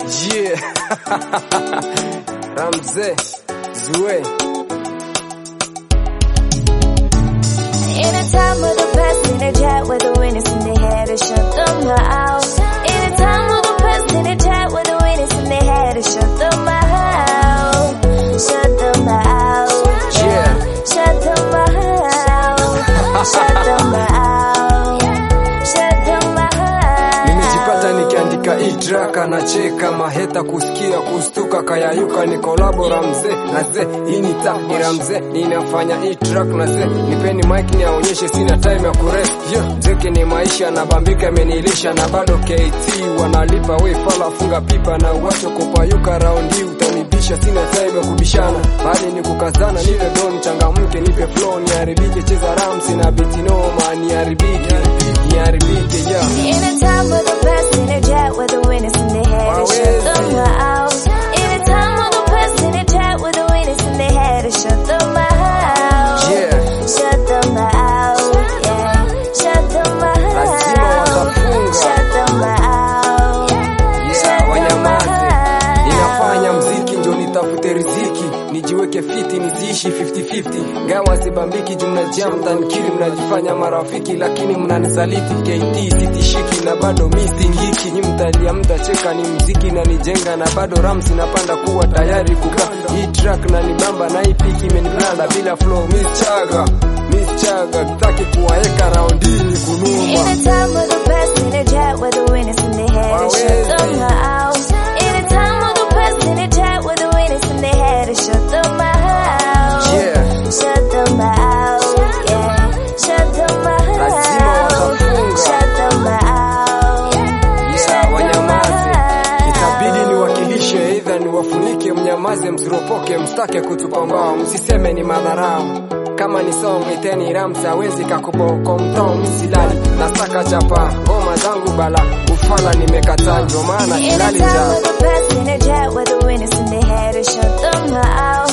Yeah. Ramze Zue In a time with the best in a jet with the winners in the head to shut them out. In a time with the best in a jet with the winners in the head to shut them out. Shut them out. Yeah. Shut them out. Shut them out. Shut them out. Nimejipata nikiandika hii track anacheka maheta kusikia kustuka kayayuka ni kolabo Ramze na ze hii ni ta ni Ramze inafanya hii track na ze nipeni mic niaonyeshe sina time ya kurest yeah. Zeke ni maisha na bambika amenilisha na bado KT wanalipa we fala funga pipa na uwacho kupayuka round hii utanibisha sina time ya kubishana bali ni kukazana nipe don changamke nipe flow niharibike cheza ramsi na biti noma niharibike niharibike yeah. In a time with the best in a jet with the winners in the head to shut them out. In a time with the best in a jet with the winners in the head to shut them out. Yeah. Shut them out. Yeah. Shut them Lazima out. watafunga. Shut them out. Yeah, wanyamaze. Ninafanya mziki ndio nitafute riziki, nijiweke fiti niziishi 50-50. Gawa sibambiki juu mnajia mtanikiri, mnajifanya marafiki lakini mnanisaliti. KT sitishiki na bado mi singiki, nyi mtalia mtacheka, ni mziki na nijenga na bado rams napanda kuwa tayari kukaa hii track na nibamba na hii piki imeniblanda bila flow miss chaga miss chaga taki kuwaeka round hii ni In kunuma a time with the best in a jet with the winners in the head to shut them out. In a time with the best in a jet with the winners in the head to shut them out. Yeah. Shut them out. Yeah. Shut them Lazima out. watafunga. Shut them out. Yeah, wanyamaze. Itabidi niwakilishe, aidha niwafunike, mnyamaze, msiropoke, mstake kutupa mbao, msiseme ni madharau. Kama ni song iteni ramsi hawezi kakuboko mtao misilali nasaka chapa ngoma zangu bala ufala nimekataa ndio maana In a silali time cha with the best in a jet with the winners in the head to shut them out.